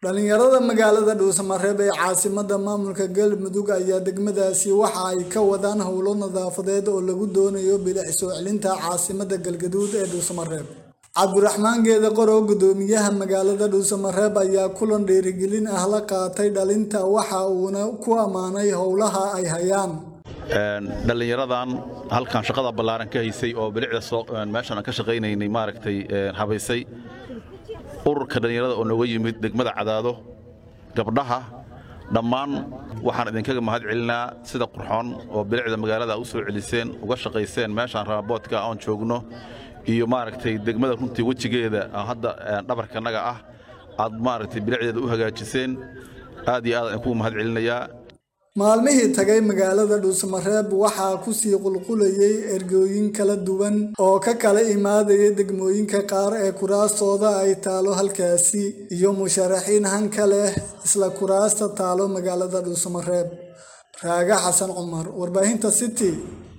dhalinyarada magaalada dhuusamareeb ee caasimada maamulka galmudug ayaa degmadaasi waxa ay ka wadaan howlo nadaafadeed oo lagu doonayo bilic soo celinta caasimada galgaduud ee dhuusamareeb cabdiraxmaan geede qorow gudoomiyaha magaalada dhuusamareeb ayaa kulan dhiirigelin ah la qaatay dhalinta waxa uuna ku ammaanay howlaha ay hayaan dhallinyaradan halkan shaqada ballaaran ka haysay oo bilicda meeshan aan ka shaqaynaynay maaragtay habaysay ururka dhallinyarada oo nooga yimid degmada cadaado gabdhaha dhammaan waxaan idinkaga mahad celinaa sida qurxoon oo bilicda magaalada u soo celiseen uga shaqayseen meeshaan raaboodka oon joogno iyo maaragtay degmada runtii wejigeeda hadda dhabarkanaga ah aad maaragtay bilicdeeda u hagaajiseen aad iyo aad aan kugu mahad celinayaa maalmihii tagay magaalada dhuusamareeb waxaa kusii qulqulayay ergooyin kala duwan oo ka kala imaadaya degmooyinka qaar ee kuraastooda ay taalo halkaasi iyo musharaxiin hanka leh isla kuraasta taalo magaalada dhuusamareeb raaga xasan cumar warbaahinta city